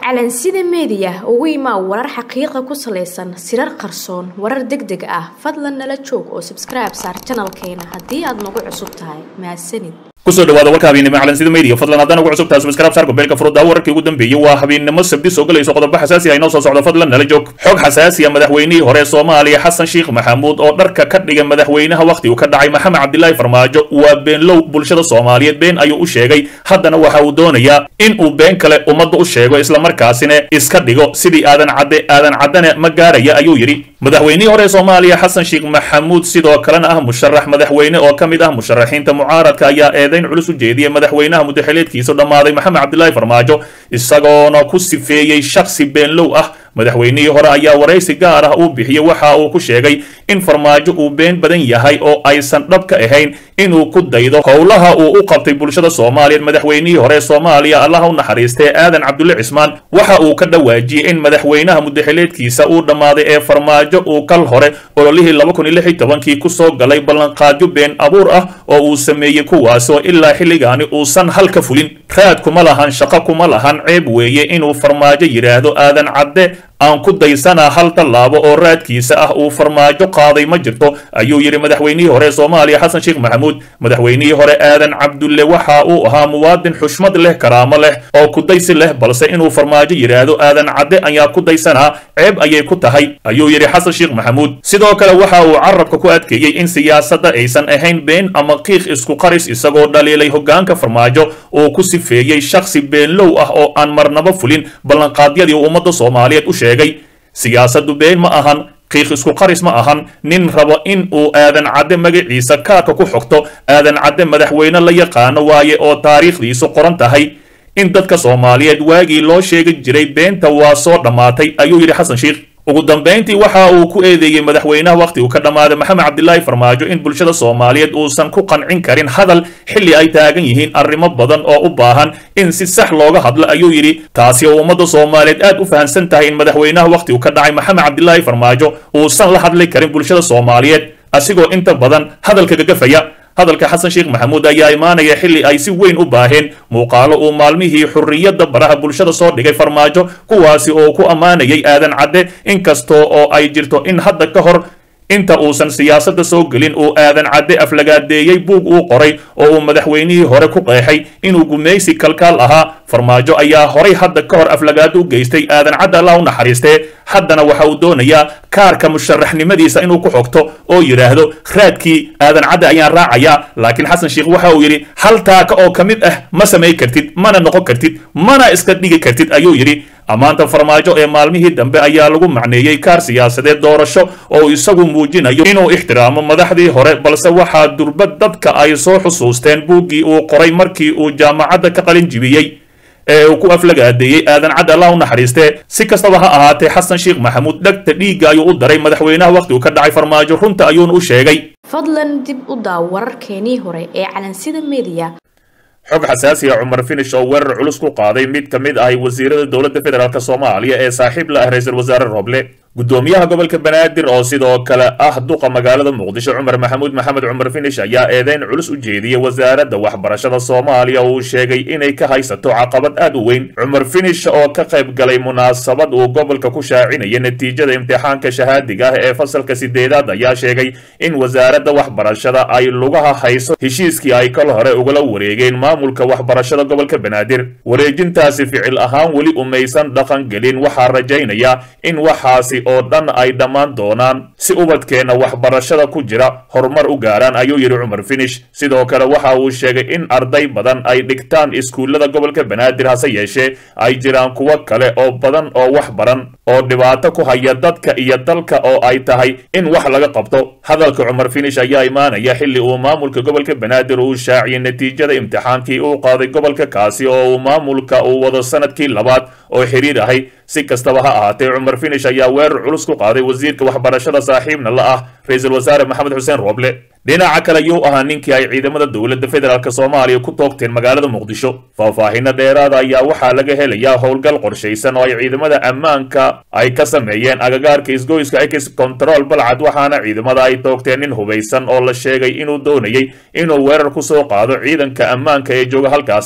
calansida meediya ugu imaa warar xaqiiqa ku salaysan sirar qarsoon warar deg deg ah fadlan nala joog oo sabskribe saar janalkeena haddii aad nagu cusub tahay mahadsanid kusoo dhawaada warka habeennimo calansida media fadlan haddaan ugu cusubtahay subscribe saar gobeelka furudda wararkii ugu dambeeyey waa habeennimo sabdi soo galayso qodobo xasaasi ah inoo soo socdo fadlan nala joog xog xasaasi ah madaxweynihii hore soomaaliya xasan sheekh maxamuud oo dharka ka dhigay madaxweynaha wakhti uu ka dhacay maxamed cabdilaahi farmaajo waa beenlow bulshada soomaaliyeed been ayuu u sheegay haddana waxa uu doonayaa in uu been kale ummadda u sheego islamarkaasina iska dhigo sidii aadan cadde aadan caddane ma gaaraya ayuu yidhi madaxweynihii hore soomaaliya xasan sheekh maxamuud sidoo kalena ah musharax madaxweyne oo ka mid ah musharaxiinta mucaaradka ayaa eedayn culus u jeediyey madaxweynaha mudaxileedkiisa dhammaaday maxamed cabdilaahi farmaajo isagoona ku sifeeyey shakhsi beenlow ah madaxweynihii hore ayaa waraysi gaar ah uu bixiyey waxa uu ku sheegay in farmaajo uu been badan yahay oo aysan dhab ka ahayn inuu ku daydo howlaha uu u qabtay bulshada soomaaliyeed madaxweynihii hore soomaaliya allaha u naxariistay aadan cabdulle cismaan waxa uu ka dhawaajiyey in madaxweynaha mudaxileedkiisa uu dhammaaday ee farmaajo uu kal hore ololihii laba kun iyo lix iyo tobankii kusoo galay ballanqaadyo been abuur ah oo uu sameeyey kuwaas oo ilaa xilligaani uusan hal ka fulin raad kuma lahan shaqo kuma lahan ceeb weeye inuu farmaajo yidhaahdo aadan cadde aan ku daysanaa hal tallaabo oo raadkiisa ah uu farmaajo qaaday ma jirto ayuu yidhi madaxweynihii hore soomaaliya xasan sheekh maxamuud madaxweynihii hore aadan cabdulle waxa uu ahaa muwaadin xushmad leh karaamo leh oo kudaysi leh balse inuu farmaajo yidhaahdo aadan cadde ayaa ku daysanaa ceeb ayay ku tahay ayuu yidhi xasan sheekh maxamuud sidoo kale waxa uu carabka ku adkeeyey in siyaasadda aysan ahayn been ama qiiq isku qaris isagoo dhaliilay hoggaanka farmaajo uu ku sifeeyey shakhsi beenlow ah oo aan marnabo fulin ballanqaadyadii uu ummadda soomaaliyeed u sheegay siyaasaddu been ma ahan qiiq isku qaris ma ahan nin rabo in uu aadan cadde magaciisa kaarka ku xogto aadan cadde madaxweyne la yaqaano waaye oo taariikhdiisu qoran tahay in dadka soomaaliyeed waagii loo sheegi jiray beenta waa soo dhammaatay ayuu yidhi xasan sheekh ugu dambayntii waxa uu ku eedeeyey madaxweynaha wakhti uu ka dhammaaday maxamed cabdilaahi farmaajo in bulshada soomaaliyeed uusan ku qancin karin hadal xilli ay taagan yihiin arrimo badan oo u baahan in si sax looga hadlo ayuu yidhi taasi oo ummadda soomaaliyeed aad u fahamsan tahay in madaxweynaha wakhti uu ka dhacay maxamed cabdilaahi farmaajo uusan la hadli karin bulshada soomaaliyeed asigoo inta badan hadalka gagafaya hadalka xasan sheekh maxamuud ayaa imaanaya xilli ay si weyn u baaheen muuqaalo uu maalmihii xurriyadda baraha bulshada soo dhigay farmaajo kuwaasi oo ku ammaanayay aadan cadde inkastoo oo ay jirto in hadda ka hor inta uusan siyaasadda soo gelin uu aadan cadde aflagaadeeyey buug uu qoray oo uu madaxweynihii hore ku qeexay inuu gumaysi kalkaal ahaa farmaajo ayaa horay hadda ka hor aflagaado u geystay aadan cadde allah u naxariistee haddana waxa uu doonayaa kaarka musharaxnimadiisa inuu ku xogto oo yidhaahdo raadkii aadan cadde ayaan raacayaa laakiin xasan sheekh waxa uu yidhi hal taaka oo ka mid ah ma samay kartid mana noqon kartid mana iska dhigi kartid ayuu yidhi ammaanta farmaajo ee maalmihii dambe ayaa lagu macneeyey kaar siyaasadeed doorasho oo isagu muujinayo inuu ixtiraamo madaxdii hore balse waxaa durbad dadka ay soo xusuusteen buuggii uu qoray markii uu jaamacadda ka qalin jibiyey ee uu ku aflagaadeeyey aadan cadde allah u naxariistee si kastaba ha ahaatee xasan sheekh maxamuud dhegta dhiigga ayuu u daray madaxweynaha wakhti uu ka dhacay farmaajo runta ayuuna u sheegay fadlan dib u daaw wararkeenii hore ee calansida meediya xog xasaasi ah cumar finish oo weerar culus ku qaaday mid ka mid ahay wasiirada dowladda federaalk soomaaliya ee saaxiib la ah ra-iisul wasaare roble gudoomiyaha gobolka banaadir oo sidoo kale ah duqa magaalada muqdisho cumar maxamuud maxamed cumar finish ayaa eedeyn culus u jeediyey wasaaradda waxbarashada soomaaliya uu sheegay inay ka haysato caqabad aad u weyn cumar finish oo ka qayb galay munaasabad uu gobolka ku shaacinaya natiijada imtixaanka shahaadiga ah ee fasalka sideedaad ayaa sheegay in wasaaradda waxbarashada ay lugaha hayso heshiiskii ay kal hore ugala wareegeen maamulka waxbarashada gobolka banaadir wareejintaasi ficil ahaan weli umaysan dhaqan gelin waxaa rajaynaya in waxaasi oo dhan ay dhammaan doonaan si ubadkeenna waxbarashada ku jira horumar u gaaraan ayuu yidhi cumar finish sidoo kale waxa uu sheegay in arday badan ay dhigtaan iskuullada gobolka banaadir hase yeeshee ay jiraan kuwo kale oo badan oo wax baran oo dhibaato ku haya dadka iyo dalka oo ay tahay in wax laga qabto hadalka cumar finish ayaa imaanaya xilli uu maamulka gobolka banaadir uu shaaciyey natiijada imtixaankii uu qaaday gobolka kaasi oo uu maamulka uu wado sanadkii labaad oo xiriir ahay si kastaba ha ahaatee cumar finish ayaa weerar culus ku qaaday wasiirka waxbarashada saaxiibna la ah ra-iisul wasaare maxamed xuseen rooble dhinaca kale yuu ahaa ninkii ay ciidamada dowladda federaalk soomaaliya ku toogteen magaalada muqdisho faahfaahinno dheeraada ayaa waxaa laga helayaa howlgal qorshaysan oo ay ciidamada ammaanka ay ka sameeyeen agagaarka isgoyska ex control balcad waxaana ciidamada ay toogteen nin hubaysan oo la sheegay inuu doonayey inuu weerar ku soo qaado ciidanka ammaanka ee jooga halkaasi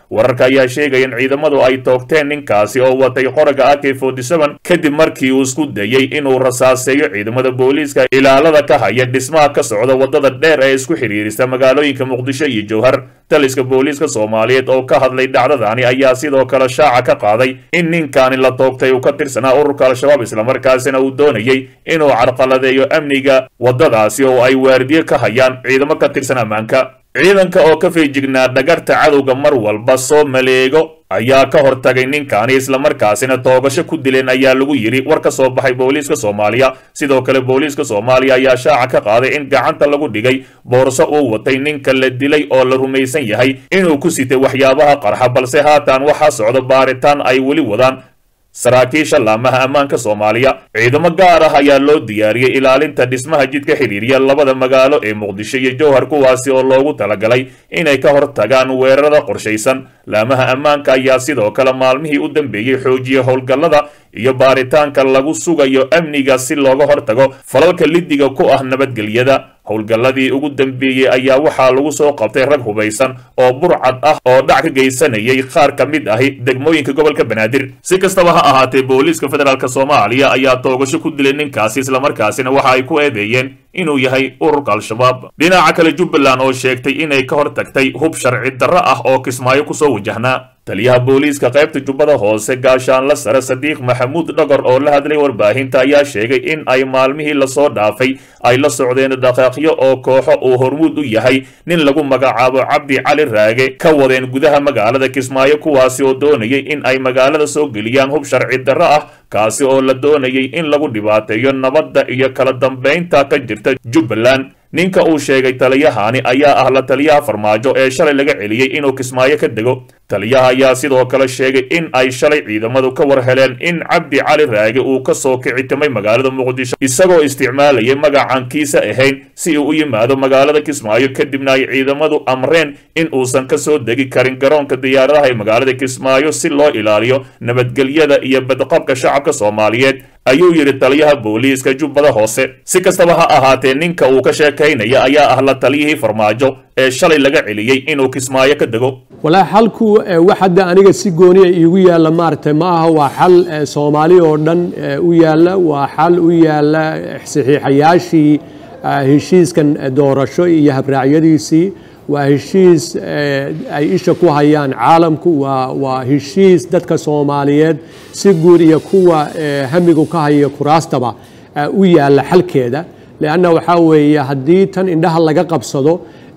wararka ayaa sheegaya in ciidamadu ay toogteen ninkaasi oo watay qoraga ak kadib markii uu isku dayey inuu rasaaseeyo ciidamada booliiska ilaalada ka haya dhismaha ka socda wadada dheer ee isku xidhiirisa magaalooyinka muqdisho iyo jowhar taliska booliiska soomaaliyeed oo ka hadlay dhacdadani ayaa sidoo kale shaaca ka qaaday in ninkaani la toogtay uu ka tirsanaa ururka al-shabaab islamarkaasina uu doonayey inuu carqaladeeyo amniga waddadaasi oo ay waardiye ka hayaan ciidamo ka tirsan ammaanka ciidanka oo ka feejignaa dhagarta cadowga mar walba soo maleego ayaa ka hortagay ninkaani islamarkaasina toogasho ku dileen ayaa lagu yidhi war ka soo baxay booliiska soomaaliya sidoo kale booliiska soomaaliya ayaa shaaca ka qaaday in gacanta lagu dhigay boorso uu watay ninka la dilay oo la rumaysan yahay inuu ku sitay waxyaabaha qarxa balse haatan waxaa socda baaritaan ay weli wadaan saraakiisha laamaha ammaanka soomaaliya ciidamo gaar ah ayaa loo diyaariyey ilaalinta dhismaha jidka xidhiiriya labada magaalo ee muqdisho iyo jowhar kuwaasi oo loogu talagalay inay ka hortagaan weerarada qorshaysan laamaha ammaanka ayaa sidoo kale maalmihii u dambeeyey xoojiyey howlgallada iyo baaritaanka lagu sugayo amniga si looga hortago falalka lidiga ku ah nabadgelyada howlgalladii ugu dambeeyey ayaa waxaa lagu soo qabtay rag hubaysan oo burcad ah oo dhac ka geysanayay qaar ka mid ahi degmooyinka gobolka banaadir si kastaba ha ahaatee booliiska federaalk soomaaliya ayaa toogasho ku dilay ninkaasi islamarkaasina waxa ay ku eedeeyeen inuu yahay ururka al-shabaab dhinaca kale jubbaland oo sheegtay inay ka hor tagtay hub sharci darro ah oo kismaayo kusoo wajahnaa taliyaha booliiska qaybta jubbada hoose gaashaanla sare sadiiq maxamuud dhagor oo la hadlay warbaahinta ayaa sheegay in ay maalmihii lasoo dhaafay ay la socdeen dhaqaaqyo oo kooxo uu hormuud u yahay nin lagu magacaabo cabdi cali raage ka wadeen gudaha magaalada kismaayo kuwaasi oo doonayay in ay magaalada soo geliyaan hub sharci darro ah kaasi oo la doonayay in lagu dhibaateeyo nabadda iyo kala dambaynta ka jirta jubbaland ninka uu sheegay taliyahani ayaa ah la taliyaha farmaajo ee shalay laga celiyey inuu kismaayo ka dego taliyaha ayaa sidoo kale sheegay in ay shalay ciidamadu ka war heleen in cabdi cali raage uu ka soo kicitimay magaalada muqdisho isagoo isticmaalayay magacan kiisa ahayn si uu u yimaado magaalada kismaayo kadibna ay ciidamadu amreen in uusan ka soo degi karin garoonka diyaaradaha ee magaalada kismaayo si loo ilaaliyo nabadgelyada iyo badqabka shacabka soomaaliyeed ayuu yidhi taliyaha booliiska jubbada hoose si kastaba ha ahaatee ninka uu ka sheekaynaya ayaa ah la taliyihii farmaajo ee shalay laga celiyey inuu kismaayo ka dego walaahi xalku wax hadda aniga si gooniya iigu yaalla maaragtay ma aha waa xal soomaali oo dhan u yaalla waa xal u yaalla saxiixayaashii heshiiskan doorasho iyo habraacyadiisii waa heshiis ay isha ku hayaan caalamku waa heshiis dadka soomaaliyeed si guud iyo kuwa hamigu ka haya kuraastaba u yaalla xalkeeda leanna waxaa weeye haddii tan indhaha laga qabsado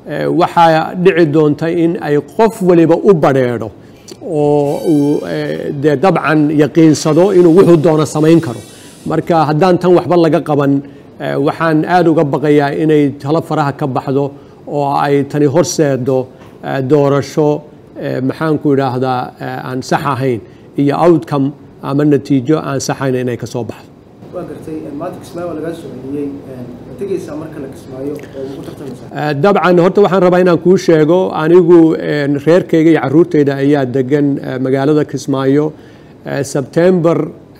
waxaa dhici doonta in ay qof waliba u badrheedho oo uu dee dabcan yaqiinsado inuu wuxuu doono samayn karo marka haddaan tan waxba laga qaban waxaan aada uga baqayaa inay talo faraha ka baxdo oo ay tani horseedo doorasho maxaanku idhaahdaa aan sax ahayn iyo outcome ama natiijo aan saxayn inay ka soo baxdo waa gartay maanta kismaayo waa lagaa soo celiyey ma tegeysaa marka la kismaayo oo ugu tartamaysaa dabcan horta waxaan rabaa inaan kuu sheego anigu reerkayga iyo caruurtayda ayaa degan magaalada kismaayo sebtember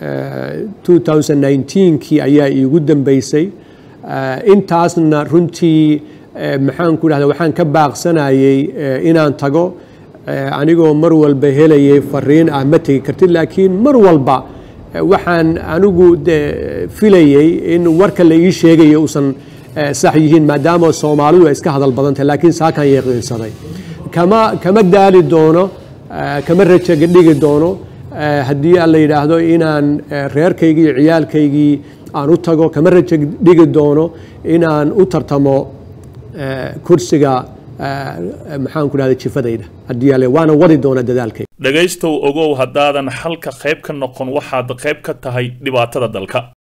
2019kii ayaa iigu dambeysay intaasna runtii maxaanku idhahda waxaan ka baaqsanayay inaan tago anigoo mar walba helayay fariin ah ma tegi kartid laakiin mar walba waxaan anigu de filayey in warka la ii sheegayo uusan sax yihiin maadaama soomaalidu ay iska hadal badantahay laakiin saakaan yaqiinsaday kama kama daali doono kama rajaga dhigi doono haddii aan la yidhaahdo inaan reerkaygii iyo ciyaalkaygii aan u tago kama raja dhigi doono inaan u tartamo kursiga maxaanku dhahda jifadayda haddii ale waana wadi doona dadaalkayga dhegaystow ogow haddaadan xalka qayb ka noqon waxaad qayb ka tahay dhibaatada dalka